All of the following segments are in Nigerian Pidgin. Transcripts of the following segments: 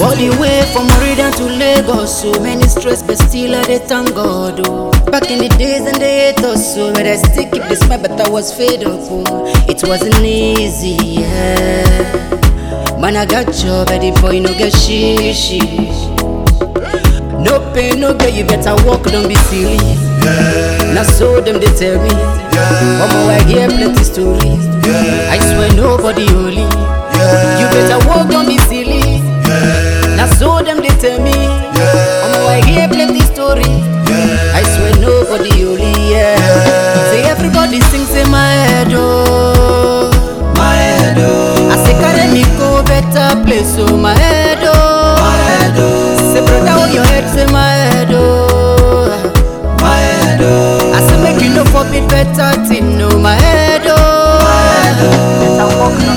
All the way from Meridian to Lagos, so many stress, but still I dey thank God. Oh. Back in the days and they hate us, so but I still keep the smile, but I was fed up. Oh. It wasn't easy, yeah. Man, I got job, but the boy no get shishi. No pain, no gain, you better walk, don't be silly. Now so them they tell me, Mama, I hear plenty stories. I swear nobody holy. You better walk, don't be silly. Now so them they tell me, Mama, I hear plenty stories. I swear nobody holy, yeah. Say everybody sings in my head, oh. My head, oh, I say carry me go better place, oh my head, oh. my head, oh, Say brother, hold your head, say my head, oh. my head, oh, I say make you no forbid better thing, no my head, oh. Better walk no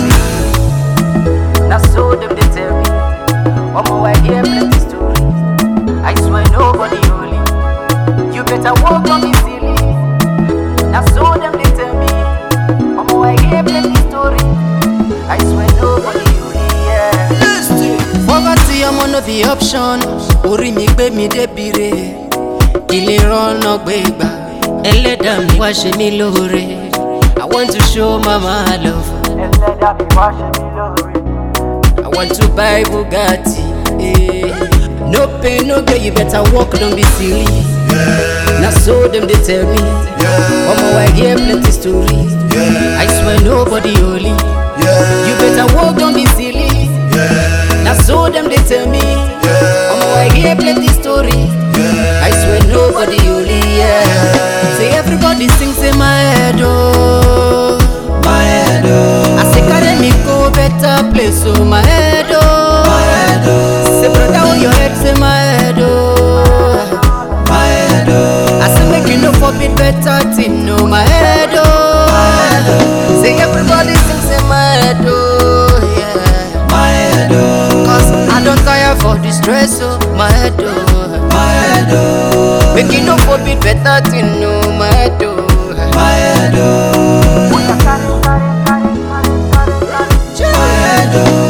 me. Now so them they tell me, one more I hear plenty story. I swear nobody holy. You better walk on me silly. Now so them they tell me, one more I hear plenty story. I swear nobody holy, yeah. Poverty ọmọ no be option, orí mi gbé mi débi re. Kí lè rọ́nà gbé gbà, ẹlẹ́dàá mi wá ṣe mí lóore. I want to show mama love. ẹlẹ́dàá mi wá ṣe mí lóore. I want to buy Bugatti. Eh. No pain, no gain, you better walk, don't be silly. Now so them they tell me, Mama, I hear plenty stories. I swear nobody holy. You better walk, don't be silly. Now so them they tell me, Mama, I hear plenty stories. I swear nobody holy, yeah. Say everybody sings in my head, oh. my head, oh, I say carry me go better place, oh my head, oh. my head, oh, Say brother, hold your head, say my head, oh. my head, oh, I say make you no forbid better thing, no my head, oh. Say everybody sing, say my head, oh, yeah. my head, oh, Cause I don't tire for the stress, oh, my head, oh. my head, oh, Make you no forbid better thing, no my head, oh. my head, oh, Bóyá kárí kárí kárí kárí kárí kárí. my head, oh,